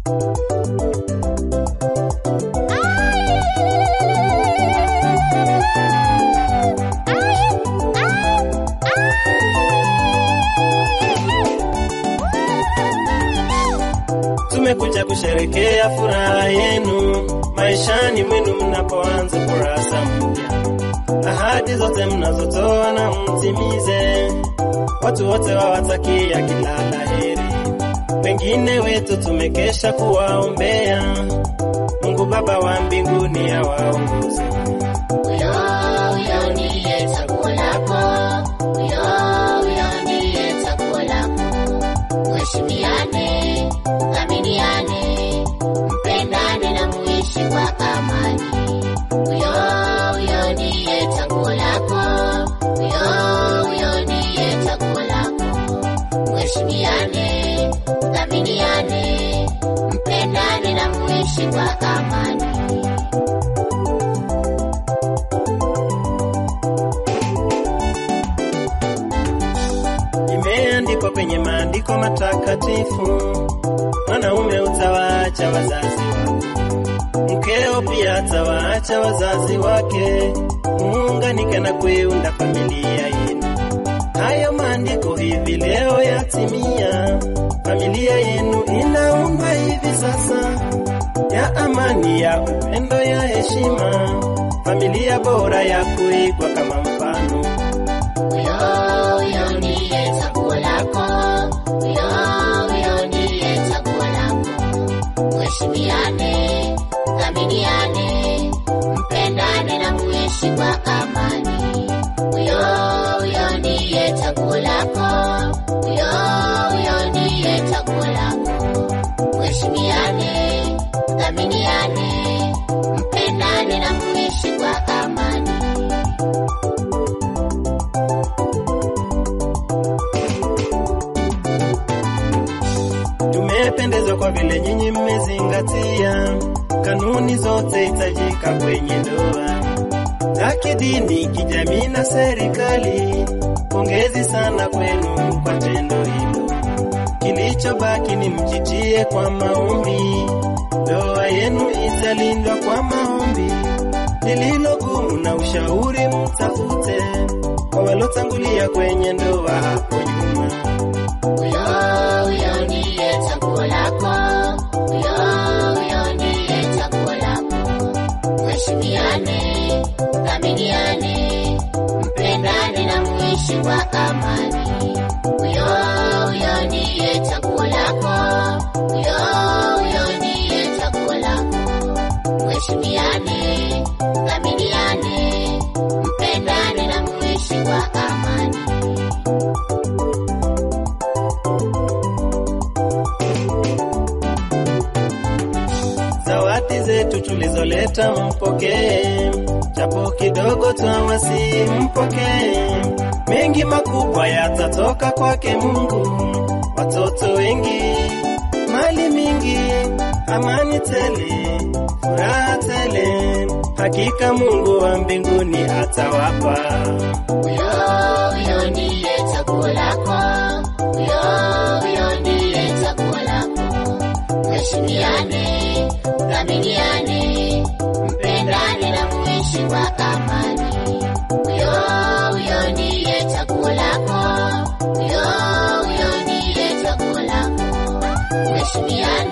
Tumekuja kusherekea furaha yenu maishani mwenu mnapoanza kurasa mpya. Ahadi zote mnazotoa na mtimize, watu wote wawatakia kila la heri. Wengine wetu tumekesha kuwaombea, Mungu Baba wa mbinguni awaongoze. Huyo huyo ndiye chaguo lako, huyo huyo ndiye chaguo lako. Mheshimiane, thaminiane, mpendane na muishi kwa amani. Huyo huyo ndiye chaguo lako, huyo huyo ndiye chaguo lako. Mheshimiane, thaminiane, mpendane na muishi kwa amani. Imeandikwa kwenye maandiko matakatifu, mwanaume utawaacha wazazi wako, mkeo pia atawaacha wazazi wake, muunganike na kuiunda familia yenu. Hayo maandiko hivi leo yatimia, familia yenu inaundwa hivi sasa, ya amani, ya upendo, ya heshima, familia bora ya kuigwa kama mfano. Huyo huyo ndiye chaguo lako, huyo huyo ndiye chaguo lako. Mheshimiane, thaminiane, mpendane na muishi kwa amani. Huyo huyo ndiye chaguo lako, huyo huyo ndiye chaguo lako. Mheshimiane, thaminiane, mpendane na muishi kwa amani. Tumependezwa kwa vile nyinyi mmezingatia kanuni zote hitajika kwenye ndoa za kidini, kijamii na serikali. Pongezi sana kwenu kwa tendo hilo. Kilichobaki ni mjitie kwa maombi, ndoa yenu italindwa kwa maombi. Lililo gumu na ushauri mtafute kwa walotangulia kwenye ndoa hapo nyuma. Huyo huyo ndiye chaguo lako, huyo huyo ndiye chaguo lako. Mheshimiane, thaminiane, mpendane na muishi kwa amani. Huyo huyo ndiye chaguo lako, huyo huyo ndiye chaguo lako. Mheshimiane, thaminiane, mpendane na muishi kwa amani. Zawadi zetu tulizoleta mpokee, japo kidogo twawasi mpokee. Mengi makubwa yatatoka kwake Mungu, watoto wengi, mali mingi, amani tele, furaha tele. Hakika Mungu wa mbinguni atawapa. Huyo huyo ndiye chaguo lako, huyo huyo ndiye chaguo lako. Mheshimiane, thaminiane, mpendane na muishi kwa amani. Huyo huyo ndiye chaguo lako, huyo huyo ndiye chaguo lako. Mheshimiane